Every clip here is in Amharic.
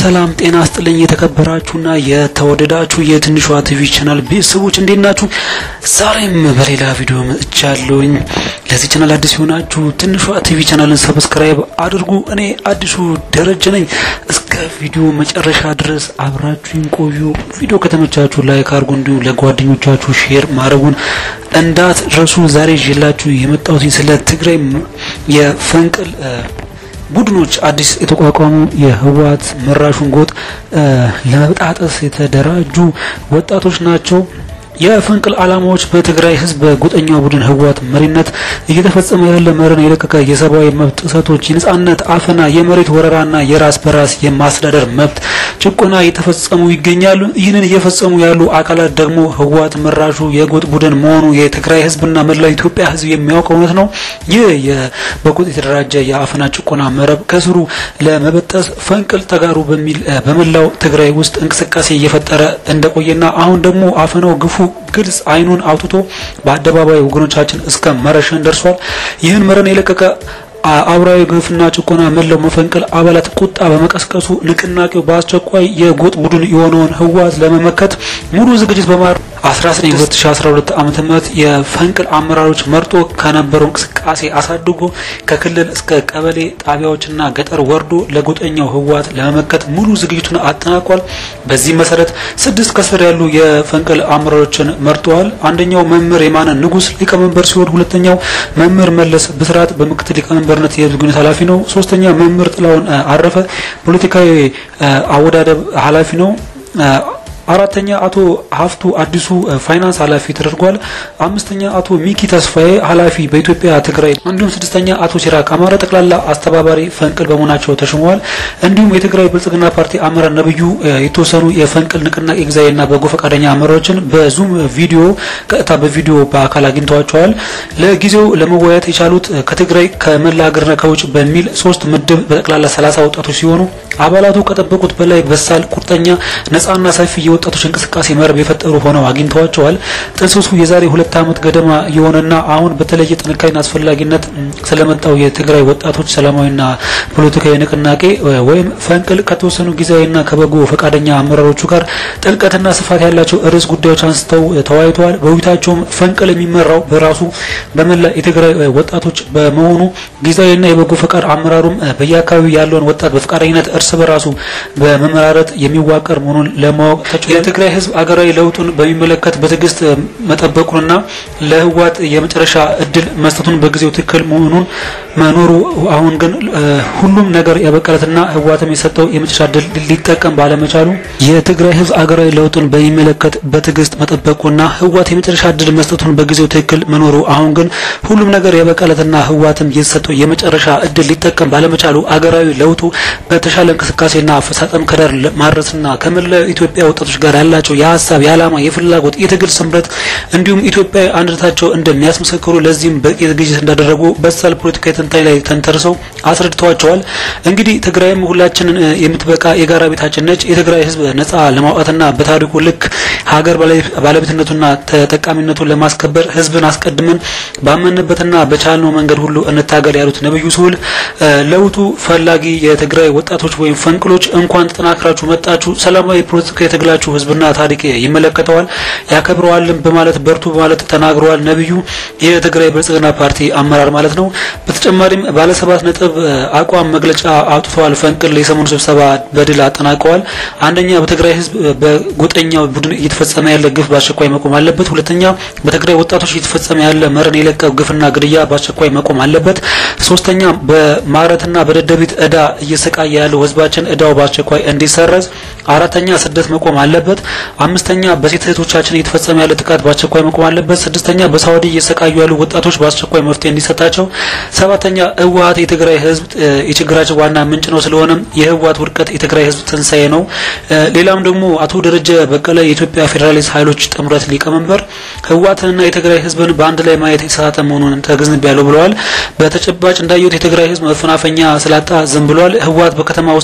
ሰላም ጤና ስጥልኝ። የተከበራችሁና የተወደዳችሁ የትንሿ ቲቪ ቻናል ቤተሰቦች እንዴት ናችሁ? ዛሬም በሌላ ቪዲዮ መጥቻለሁኝ። ለዚህ ቻናል አዲስ የሆናችሁ ትንሿ ቲቪ ቻናልን ሰብስክራይብ አድርጉ። እኔ አዲሱ ደረጀ ነኝ። እስከ ቪዲዮ መጨረሻ ድረስ አብራችሁን ቆዩ። ቪዲዮ ከተመቻችሁ ላይክ አድርጉ፣ እንዲሁም ለጓደኞቻችሁ ሼር ማድረጉን እንዳትረሱ። ዛሬ ይዤላችሁ የመጣሁት ስለ ትግራይ የፈንቅል ቡድኖች አዲስ የተቋቋሙ የህወሓት መራሹን ጎጥ ለመበጣጠስ የተደራጁ ወጣቶች ናቸው። የፈንቅል ዓላማዎች በትግራይ ህዝብ በጎጠኛው ቡድን ህወሓት መሪነት እየተፈጸመ ያለ መርን የለቀቀ የሰብአዊ መብት ጥሰቶች፣ የነጻነት አፈና፣ የመሬት ወረራና የራስ በራስ የማስተዳደር መብት ጭቆና እየተፈጸሙ ይገኛሉ። ይህንን እየፈጸሙ ያሉ አካላት ደግሞ ህወሓት መራሹ የጎጥ ቡድን መሆኑ የትግራይ ህዝብና መላው ኢትዮጵያ ህዝብ የሚያውቀው እውነት ነው። ይህ በጎጥ የተደራጀ የአፈና ጭቆና መረብ ከስሩ ለመበጠስ ፈንቅል ተጋሩ በሚል በመላው ትግራይ ውስጥ እንቅስቃሴ እየፈጠረ እንደቆየና አሁን ደግሞ አፈናው ግፉ ግልጽ አይኑን አውጥቶ በአደባባይ ወገኖቻችን እስከ መረሸን ደርሷል። ይህን መረን የለቀቀ አብራዊ ግፍና ጭቆና መላው መፈንቅል አባላት ቁጣ በመቀስቀሱ ንቅናቄው በአስቸኳይ የጎጥ ቡድን የሆነውን ህወሓት ለመመከት ሙሉ ዝግጅት በማድረግ 19 2012 ዓመተ ምህረት የፈንቅል አመራሮች መርጦ ከነበረው እንቅስቃሴ አሳድጎ ከክልል እስከ ቀበሌ ጣቢያዎችና ገጠር ወርዶ ለጎጠኛው ህወሓት ለመመከት ሙሉ ዝግጅቱን አጠናቋል። በዚህ መሰረት ስድስት ከስር ያሉ የፈንቅል አመራሮችን መርጠዋል። አንደኛው መምህር የማነ ንጉስ ሊቀመንበር ሲሆን ሁለተኛው መምህር መለስ ብስራት በምክትል ሊቀመንበርነት የህዝብ ግንኙነት ኃላፊ ነው። ሶስተኛ መምህር ጥላውን አረፈ ፖለቲካዊ አወዳደብ ኃላፊ ነው። አራተኛ አቶ ሀፍቱ አዲሱ ፋይናንስ ኃላፊ ተደርጓል። አምስተኛ አቶ ሚኪ ተስፋዬ ኃላፊ በኢትዮጵያ ትግራይ፣ እንዲሁም ስድስተኛ አቶ ሲራክ አማረ ጠቅላላ አስተባባሪ ፈንቅል በመሆናቸው ተሾመዋል። እንዲሁም የትግራይ ብልጽግና ፓርቲ አመራር ነብዩ የተወሰኑ የፈንቅል ንቅናቄ ጊዜያዊና በጎ ፈቃደኛ አመራሮችን በዙም ቪዲዮ ቀጥታ በቪዲዮ በአካል አግኝተዋቸዋል። ለጊዜው ለመወያየት የቻሉት ከትግራይ ከመላ ሀገርና ከውጭ በሚል ሶስት ምድብ በጠቅላላ ሰላሳ ወጣቶች ሲሆኑ አባላቱ ከጠበቁት በላይ በሳል ቁርጠኛ ነጻና ሰፊ የወጣቶች እንቅስቃሴ መረብ የፈጠሩ ሆነው አግኝተዋቸዋል። ጥንስሱ የዛሬ ሁለት ዓመት ገደማ የሆነና አሁን በተለየ ጥንካሬና አስፈላጊነት ስለመጣው የትግራይ ወጣቶች ሰላማዊና ፖለቲካዊ ንቅናቄ ወይም ፈንቅል ከተወሰኑ ጊዜያዊና ከበጎ ፈቃደኛ አመራሮቹ ጋር ጥልቀትና ስፋት ያላቸው ርዕስ ጉዳዮች አንስተው ተወያይተዋል። በውይይታቸውም ፈንቅል የሚመራው በራሱ በመላ የትግራይ ወጣቶች በመሆኑ ጊዜያዊና የበጎ ፈቃድ አመራሩም በየአካባቢው ያለውን ወጣት በፈቃደኝነት እርስ በራሱ በመመራረት የሚዋቀር መሆኑን ለማወቅ የትግራይ ህዝብ አገራዊ ለውጡን በሚመለከት በትዕግስት መጠበቁንና ለህወሓት የመጨረሻ እድል መስጠቱን በጊዜው ትክክል መሆኑን መኖሩ አሁን ግን ሁሉም ነገር ያበቀለትና ህወሓትም የሰጠው የመጨረሻ እድል ሊጠቀም ባለመቻሉ የትግራይ ህዝብ አገራዊ ለውጡን በሚመለከት በትዕግስት መጠበቁና ህወሓት የመጨረሻ እድል መስጠቱን በጊዜው ትክክል መኖሩ አሁን ግን ሁሉም ነገር ያበቀለትና ህወሓትም የተሰጠው የመጨረሻ እድል ሊጠቀም ባለመቻሉ አገራዊ ለውጡ በተሻለ እንቅስቃሴና አፈጻጸም ከዳር ማድረስና ከመላው ኢትዮጵያ ወጣቶች ጋር ያላቸው የሀሳብ የዓላማ የፍላጎት የትግል ስምረት እንዲሁም ኢትዮጵያዊ አንድነታቸው እንደሚያስመሰክሩ ለዚህም በቂ ዝግጅት እንዳደረጉ በሳል ፖለቲካዊ ትንታኔ ላይ ተንተርሰው አስረድተዋቸዋል። እንግዲህ ትግራይም ሁላችንን የምትበቃ የጋራ ቤታችን ነች። የትግራይ ህዝብ ነጻ ለማውጣትና በታሪኩ ልክ ሀገር ባለቤትነቱና ተጠቃሚነቱን ለማስከበር ህዝብን አስቀድመን ባመንበትና በቻልነው መንገድ ሁሉ እንታገል ያሉት ነብዩ ስሁል ለውጡ ፈላጊ የትግራይ ወጣቶች ወይም ፈንቅሎች እንኳን ተጠናክራችሁ መጣችሁ ሰላማዊ ፖለቲካ የትግላችሁ ህዝብና ታሪክ ይመለከተዋል ያከብረዋልም በማለት በርቱ በማለት ተናግረዋል። ነብዩ የትግራይ ብልጽግና ፓርቲ አመራር ማለት ነው። በተጨማሪም ባለ ሰባት ነጥብ አቋም መግለጫ አውጥተዋል። ፈንቅል የሰሞኑ ስብሰባ በድል አጠናቀዋል። አንደኛ በትግራይ ህዝብ በጎጠኛው ቡድን እየተፈጸመ ያለ ግፍ በአስቸኳይ መቆም አለበት። ሁለተኛ በትግራይ ወጣቶች እየተፈጸመ ያለ መረን የለቀው ግፍና ግድያ በአስቸኳይ መቆም አለበት። ሶስተኛ በማረትና በደደቢት እዳ እየሰቃየ ያለው ህዝባችን እዳው በአስቸኳይ እንዲሰረዝ። አራተኛ ስደት መቆም አለበት። አምስተኛ በሴት እህቶቻችን እየተፈጸመ ያለ ጥቃት በአስቸኳይ መቆም አለበት። ስድስተኛ በሳውዲ እየሰቃዩ ያሉ ወጣቶች በአስቸኳይ መፍትሄ እንዲሰጣቸው። ሰባተኛ ህወሓት የትግራይ ህዝብ የችግራቸው ዋና ምንጭ ነው። ስለሆነም የህወሓት ውድቀት የትግራይ ህዝብ ትንሳኤ ነው። ሌላም ደግሞ አቶ ደረጀ በቀለ የኢትዮጵያ ፌዴራሊስት ኃይሎች ጥምረት ሊቀመንበር ህወሓትንና የትግራይ ህዝብን በአንድ ላይ ማየት የተሳሳተ መሆኑን ተገንዝቤያለሁ ብለዋል። በተጨባጭ እንዳየሁት የትግራይ ህዝብ መፈናፈኛ ስላጣ ዝም ብሏል። ህወሓት በከተማ ውስጥ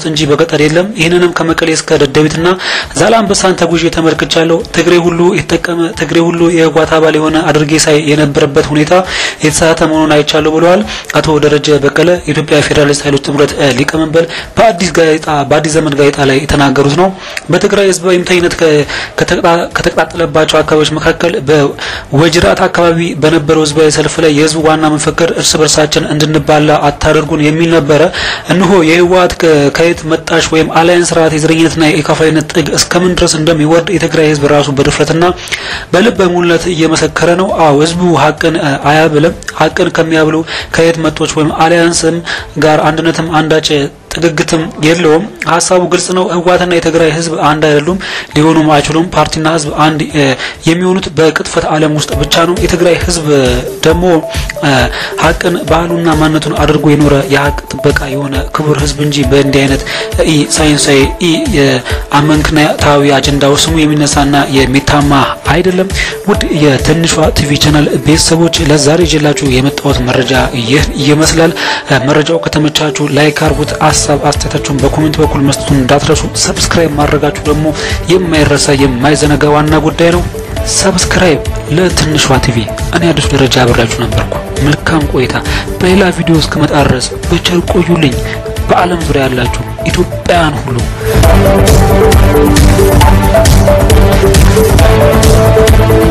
ውስጥ እንጂ በገጠር የለም። ይህንንም ከመቀሌ እስከ ደደቢትና ዛላምበሳን ተጉዤ ተመልክቻለሁ። ትግሬ ሁሉ የተጠቀመ ትግሬ ሁሉ የህወሓት አባል የሆነ አድርጌ ሳይ የነበረበት ሁኔታ የተሳሳተ መሆኑን አይቻለሁ ብለዋል አቶ ደረጀ በቀለ የኢትዮጵያ ፌዴራሊስት ኃይሎች ጥምረት ሊቀመንበር በአዲስ ጋዜጣ በአዲስ ዘመን ጋዜጣ ላይ የተናገሩት ነው። በትግራይ ህዝባዊ እምቢተኝነት ከተቀጣጠለባቸው አካባቢዎች መካከል በወጅራት አካባቢ በነበረው ህዝባዊ ሰልፍ ላይ የህዝቡ ዋና መፈክር እርስ በርሳችን እንድንባላ አታደርጉን የሚል ነበረ። እነሆ የህወሓት ከየት መጣሽ ወይም አላያን ስርዓት የዘረኝነትና የከፋይነት ጥግ እስከምን ድረስ እንደሚወርድ የትግራይ ህዝብ ራሱ በድፍረትና በልበ ሙሉነት እየመሰከረ ነው። አዎ ህዝቡ ሀቅን አያብልም። ሀቅን ከሚያብሉ ከየት መጦች ወይም አሊያንስም ጋር አንድነትም አንዳች ጥግግትም የለውም። ሀሳቡ ግልጽ ነው። ህወሓትና የትግራይ ህዝብ አንድ አይደሉም፣ ሊሆኑም አይችሉም። ፓርቲና ህዝብ አንድ የሚሆኑት በቅጥፈት ዓለም ውስጥ ብቻ ነው። የትግራይ ህዝብ ደግሞ ሀቅን ባህሉና ማንነቱን አድርጎ የኖረ የሀቅ ጥበቃ የሆነ ክቡር ህዝብ እንጂ በእንዲህ አይነት ኢ ሳይንሳዊ ኢ አመክንዮአዊ አጀንዳው ስሙ የሚነሳና የሚታማ አይደለም። ውድ የትንሿ ቲቪ ቻናል ቤተሰቦች ለዛሬ ይዤላችሁ የመጣሁት መረጃ ይህ ይመስላል። መረጃው ከተመቻችሁ ላይክ አርጉት። ሀሳብ አስተያየታችሁን በኮሜንት በኩል መስጠቱን እንዳትረሱ። ሰብስክራይብ ማድረጋችሁ ደግሞ የማይረሳ የማይዘነጋ ዋና ጉዳይ ነው። ሰብስክራይብ ለትንሿ ቲቪ። እኔ አዲሱ ደረጃ አብሬያችሁ ነበርኩ። መልካም ቆይታ። በሌላ ቪዲዮ እስከመጣ ድረስ በቸር ቆዩልኝ። በዓለም ዙሪያ ያላችሁ ኢትዮጵያውያን ሁሉ